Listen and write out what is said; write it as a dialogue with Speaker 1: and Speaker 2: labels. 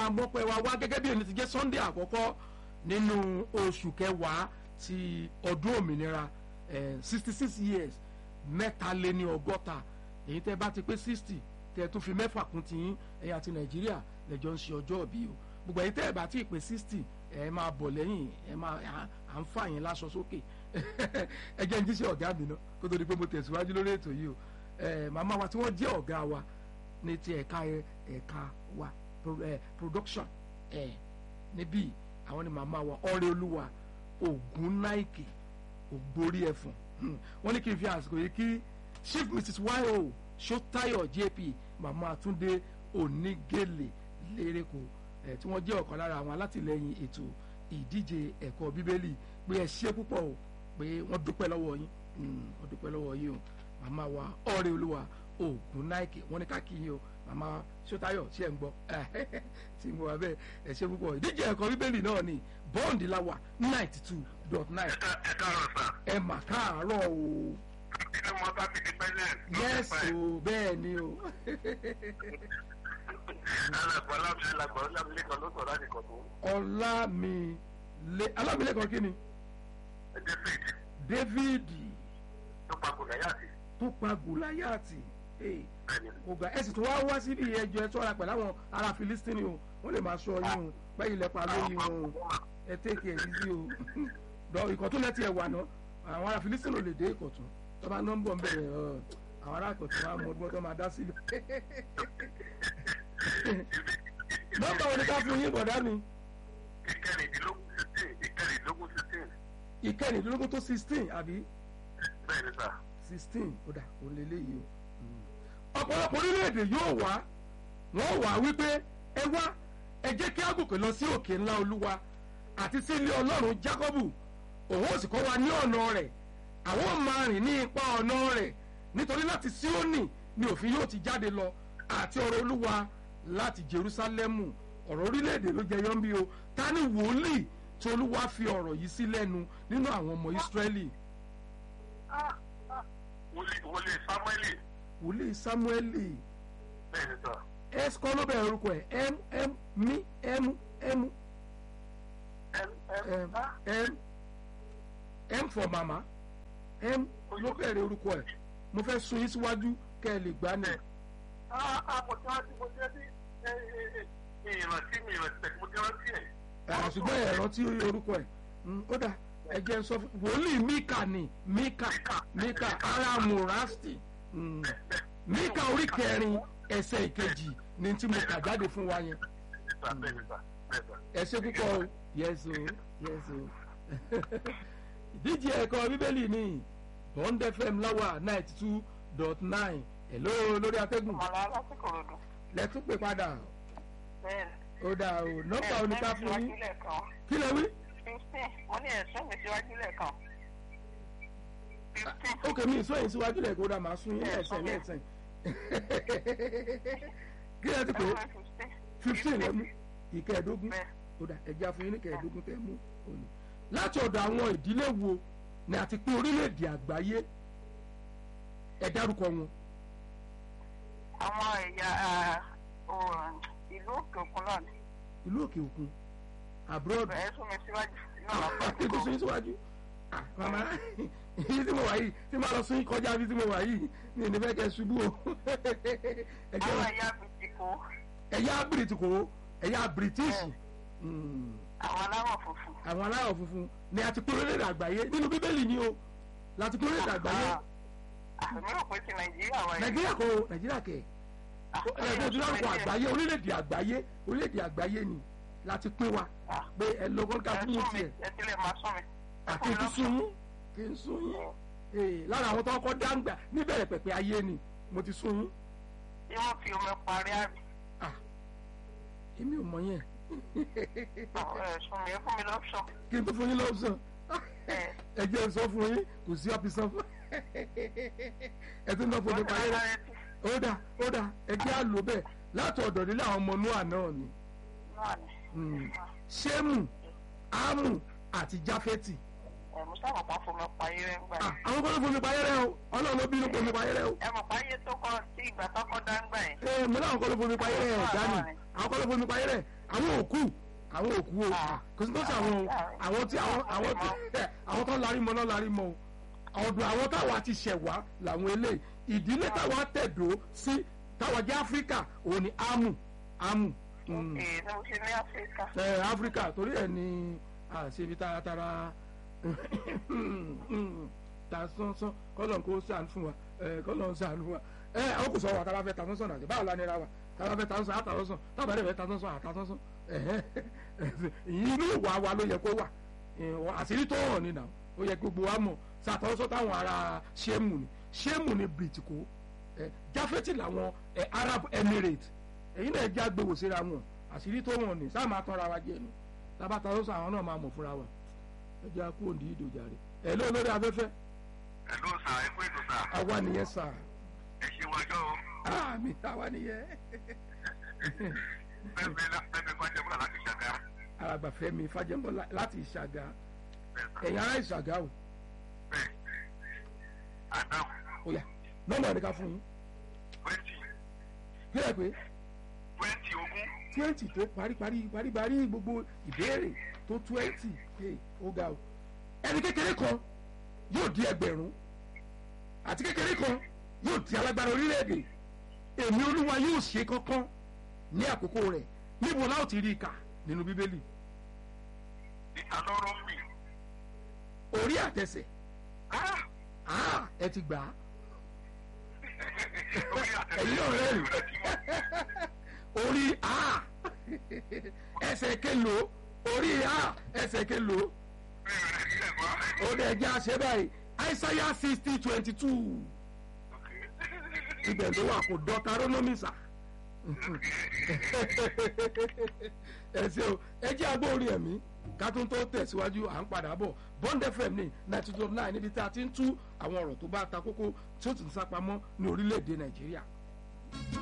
Speaker 1: àmọ́pẹ́ wa wá gẹ́gẹ́ bí ẹni ti jẹ́ sunday àkọ́kọ́ nínú oṣù kẹwàá ti ọdún òmìnira sixty six years mẹ́ta lé ní ọgọ́ta èyí tẹ́ bá ti pé sixty tẹ́ tún fi mẹ́fà kún ti yín ẹ̀yà ti nàìjíríà lẹ́jọ́ ń ṣe ọjọ́ òbí o gbogbo èyí tẹ́ ẹ̀ bá ti pé sixty ẹ̀ máa bọ̀ lẹ́yìn ẹ̀ máa à ń fà yín láṣọ sókè ẹ jẹ́ ń jíṣẹ́ ọ̀gá mi náà kó tó di pé mo tẹ̀síwájú lórí ètò yìí o màmá wa tí wọ́n jẹ́ ọ̀gá wa ní ti ẹ̀ka ẹ̀ka wa production níbí àwọn ni màmá wa ọ̀rẹ́ olúwa ògùn náìkì ògbórí ẹ̀fọ̀n wọ́n ní kí n fi àsìkò yìí kí chief mrs yo sotayo jp màmá àtúndé onígèlè lérèkó ẹ̀ tí wọ́n jẹ́ ọ̀kan lára àwọn alátìlẹyìn ètò ìdíje ẹ̀kọ́ bíbélì pé ẹ ṣe púpọ̀ o pé wọ́n dúpẹ́ lọ́wọ́ yín wọ́n dúpẹ́ lọ́wọ́ yín o màmá wa ọ̀rẹ́ olúwa ògùn náìkì wọ́n ní ká kí yín o màmá sotayo ṣe ń gbọ́ tí mo wà bẹ́ẹ̀ ẹ ṣe púpọ̀ ìdíje ẹ̀kọ́ bíbélì náà ni bọ́ǹdì la wà ninety two dot nine.
Speaker 2: ẹ káàárọ̀ sà.
Speaker 1: ẹ mà káàárọ̀ o.
Speaker 2: inú mọ bá mi di pẹ́lẹ́.
Speaker 1: yes o bẹ́ẹ̀ ni o.
Speaker 2: alàgbà alábìlẹ̀kọ̀ alábìlẹ̀kọ̀ ló sọ̀rọ̀ láti kọ̀ tó.
Speaker 1: ọlámilé alábìlẹ̀kọ̀ kí ni.
Speaker 2: david
Speaker 1: david
Speaker 2: tó pa gòláyàtì.
Speaker 1: tó pa gòláyàtì.
Speaker 2: bẹ́ẹ̀ni
Speaker 1: ọgbà ẹ sì tún wá wá síbi ẹjọ́ ẹ tọ́ra pẹ̀lú àwọn ará filistini o wọ́n lè máa sọ yín o bẹ́ẹ̀ ilẹ̀ pa lórí wọn o ẹ tẹ́kì ẹ̀ yìí sí o dọ̀ ìkọ̀tún lẹ́tì ẹ̀ wà ná àwọn ará filistini ò lè dé ìkọ̀tún tó bá nọ́mbọ̀ ń bẹ̀rẹ̀ àwọn ará ìkọ̀tún wa mọ ọdún tó máa dá sílẹ̀ nọ́mbà wo ni ká fún yín bọ̀dá mi.
Speaker 2: ìkẹrìndínlógún sixteen ìkẹrìndínlógún sixteen.
Speaker 1: ìkẹrìndínlógún tó sixteen àbí
Speaker 2: bẹ́ẹ̀ni sà.
Speaker 1: sixteen ó dà ó lé léyìí o. ọ̀pọ̀lọpọ̀ orílẹ̀-èdè yóò wá wọ́n wà wípé ẹ wá ẹ jẹ́ kí á gòkè lọ sí òkè ńlá olúwa àti sí ilé ọlọ́run jákọ́bù òun ò sì kọ́ wa ní ọ̀nà rẹ̀ àwọn ò máa rìn ní ipa ọ̀nà rẹ̀ nítorí láti síónì ni òfin yóò ti jáde lọ àti ọ̀rọ̀ olúwa láti jerúsálẹ́mù ọ̀rọ̀ orílẹ̀-èdè ló jẹ yọ́n bí o ta ni wòlíì tí olúwa fi ọ̀rọ̀ yìí sí lẹ́nu nínú àwọn ọmọ ìsírẹ́lì
Speaker 2: wọlé samueli.
Speaker 1: wòlíì sámúẹ́lì
Speaker 2: bẹ́ẹ̀ni sà.
Speaker 1: s kọ́ ló bẹ̀rẹ̀ orúkọ ẹ̀ m m mi m m
Speaker 2: m
Speaker 1: m m m for mama m ló bẹ̀rẹ̀ orúkọ ẹ̀ mo fẹ́ sun yín síwájú kẹ́ ẹ lè gbá ní.
Speaker 2: mo ti rántí mo ti rántí mi ìrántí mi ìrántí tẹ̀sí mo ti rántí ẹ̀.
Speaker 1: ṣùgbọ́n ẹ̀ rántí orúkọ ẹ̀ ó dà ẹ jẹ́ sọ fún wòlíì mika ni mika mika ara murasti mm. mika orí kẹrin ẹsẹ̀ ìkejì ni tí mo kà jáde fún wa yẹn
Speaker 2: bẹ́ẹ̀ni sà bẹ́ẹ̀ni sà.
Speaker 1: ẹ ṣe púpọ̀ o yes o yes o ìdíje ẹ̀kọ́ bíbélì ni bond fm láwà ninety two dot nine hello lórí atẹ́gùn
Speaker 3: ọ̀la lásìkò ròdò.
Speaker 1: lẹ́tún pè padà
Speaker 3: bẹ́ẹ̀ni.
Speaker 1: ó dà o nọ́mbà oníká fún yín
Speaker 3: lẹ́ẹ̀kan.
Speaker 1: kí lẹ wí.
Speaker 3: fifteen mo ní ẹ̀sùn mi síwájú lẹ́ẹ̀kan. fifteen.
Speaker 1: ok mi ìsọ yìí síwájú lẹ̀ kó dà máa sún yín lẹ́sẹ̀ lẹ́sẹ̀ kí lẹ ti pè é fifteen lẹ́mú ìkẹẹ̀dógún
Speaker 3: Bẹ́ẹ̀.
Speaker 1: ó dà ẹ̀jẹ̀ àfọyín ní kẹẹ̀dógún tẹ́ mú òní. láti ọ̀dọ̀ àwọn ìdílé wo ni àti pé orílẹ̀-èdè àgbáyé ẹ dárúkọ wọn.
Speaker 3: àwọn ẹ̀yà ah, oh, ìlú òkè òkun náà ni.
Speaker 1: ìlú òkè òkun abroad
Speaker 3: ẹ̀sùn mi síwájú náà lọ́pọ̀
Speaker 1: kí n tó sún yín síwájú. Ah, màmá yìí tí mo wà yìí tí màá lọ sún yín kọjá bí tí mo wà yìí ní ìní fẹ́ kẹ́ ṣubú o. Ẹ jẹ́
Speaker 3: àwọn
Speaker 1: wá-
Speaker 3: ẹ̀yà bìtìkó
Speaker 1: ẹ̀yà bìrìtìkò ẹ̀yà british Mm,
Speaker 3: àwọn aláwọ̀ funfun.
Speaker 1: àwọn aláwọ̀ funfun ni àti pé orílẹ̀-èdè àgbáyé nínú bíbélì ni o láti pé orílẹ̀-èdè àgbáyé
Speaker 3: àmì rò pé ti nàìjíríà wáyé.
Speaker 1: nàìjíríà kò nàìjíríà kẹ̀ ẹ̀ẹ́dẹ́ ojú láǹkọ̀ àgbáyé orílẹ̀-èdè àgbáyé orílẹ̀-èdè àgbáyé ni láti pín wa pé ẹ lọ́gọ́ ká fún
Speaker 3: ẹ̀sùn
Speaker 1: un
Speaker 3: mi
Speaker 1: tiẹ̀
Speaker 3: ẹ̀sílẹ̀ máa sún mi.
Speaker 1: àti kí sún yín kí n sún yín Ee, lára àwọn tó kọ́ dáńgbà níbẹ̀rẹ̀ pẹ̀pẹ̀ ayé ni mo ti sún yín
Speaker 3: tí wọ́n fi omi parí àbí.
Speaker 1: Ah, èmi ò mọ yẹn
Speaker 3: ẹ̀sùn mi ẹ fún mi lọ́pṣọ̀n.
Speaker 1: kí n tó fún yín lọ́sàn
Speaker 3: ẹ̀
Speaker 1: ẹ jẹ́ n sọ fún yín kò sí ọ́pì sọ fún ẹ tún náà fún mi parí rẹ̀ ó dà ó dà ẹ jẹ́ àlò bẹ́ẹ̀ láti ọ̀dọ̀ nílé àwọn ọmọ núà náà ni
Speaker 3: náà ni.
Speaker 1: Mm. ṣémù ámù àti jáfẹ́tì
Speaker 3: ẹ̀mú sábà kan fún mi parí rẹ̀ ń gbà.
Speaker 1: Ah, àwọn kan ló fún mi parí rẹ̀ o ọlọ́run ló bínú fún mi parí rẹ̀ o
Speaker 3: ẹ mọ̀ páyé tó kọ́ sí ìgbà tó kọ́ dáńgbà yẹn.
Speaker 1: ee mo láwọn kan ló fún mi parí rẹ̀ ẹ̀dá ni àwọn kan ló fún mi parí rẹ̀ àwọn òkú àwọn òkú o kò sí tó ṣe àwọn o àwọn tí àwọn àwọn tí ẹ àwọn tó larí mọ náà larí mọ o ọ̀dọ̀ àwọn táwa ti ṣẹ̀ wá làwọn eléyìí ìdílé táwa tẹ̀dó sí táwa jẹ́ áfíríkà òun ni ámù ámù. mm
Speaker 3: èyí ló ṣe ní áfíríkà.
Speaker 1: ẹ áfíríkà torí ẹ ní àṣebi taratara ta sánsán kọlọ̀ kó sàn fún wa ẹ kọlọ̀ sàn fún wa ẹ àwọn kò sọ wa tá a bá fẹ́ ta sánsán náà báwo la nira wa tá a bá fẹ́ ta sánsán àtà sánsán tá a bá fẹ́ ta sánsán àtà sánsán inú ìwà wa ló yẹ kó wà àṣírí tó hàn nínà ó yẹ gbogbo wa mọ̀ sàtọ́sọ́ táwọn ará ṣéèmù ni ṣéèmù ni bìtìkó jáfẹ́tì làwọn Arab Emirates èyí náà já gbèwò síra wọn àṣírí tó hàn ní sáà máa tọ́ra wa jẹ ni tábàtà lọ́sàn àwọn náà máa mọ̀ fúnra wa ẹ jẹ́ àkó òǹdí ìdòjà rẹ̀ ẹ̀ ló lórí afẹ́fẹ́
Speaker 2: ẹ ló sà ẹ kú ètò sà
Speaker 1: àwa nìyẹn sà
Speaker 2: ẹ ṣe wájọ o
Speaker 1: àmì àwa nìyẹn
Speaker 2: bẹ́ẹ̀ bẹ́ẹ̀ bẹ́ẹ̀ kọ́ jẹ́ bọ́lá láti ṣàgá
Speaker 1: alàgbàfẹ́mi fàjẹ́mbọ́ láti ìṣàgà
Speaker 2: bẹ́ẹ̀ sà
Speaker 1: ẹ̀yin ará ìṣàgà o
Speaker 2: bẹ́ẹ̀ adam
Speaker 1: ó yá nọ́mbà ẹ̀ríkà fún yín
Speaker 2: twenty
Speaker 1: kílẹ̀ pé
Speaker 2: twenty ogún
Speaker 1: twenty tó paríparí paríparí gbogbo ìbéèrè tó twenty ó ga o ẹni kékeré kan yóò di ẹgbẹ̀rún àti kékeré kan yóò di alágbára orílẹ̀-èdè èmi olúwa yóò ṣe kankan ní àkókò rẹ̀ níbo láò ti rí i kà nínú bíbélì
Speaker 2: ìta lọ́rọ́ mi
Speaker 1: orí àtẹsẹ̀
Speaker 2: ah
Speaker 1: ah ẹ ti gbà á
Speaker 2: orí àtẹ̀lẹ́
Speaker 1: ẹ̀yin náà rẹ̀ rí
Speaker 2: rẹ̀ ti wọ́n
Speaker 1: orí a ẹsẹ̀ kelo orí a ẹsẹ̀ kelo
Speaker 2: bẹ́ẹ̀ rẹ̀ sílẹ̀ kọ́
Speaker 1: ó dẹ̀ jẹ́ àṣẹ báyìí àìsáyà sixty twenty two ibẹ̀ ló wà kó dọ́tarónómìsà ẹ ṣe o ẹ jẹ́ agbó orí ẹ̀mí ká tún tó tẹ̀síwájú à ń padà bọ̀ bond fm ní ninety two nine níbi tí a ti ń tú àwọn ọ̀rọ̀ tó bá ta kókó tí ó ti ń sápamọ́ ní orílẹ̀-èdè nàìjíríà.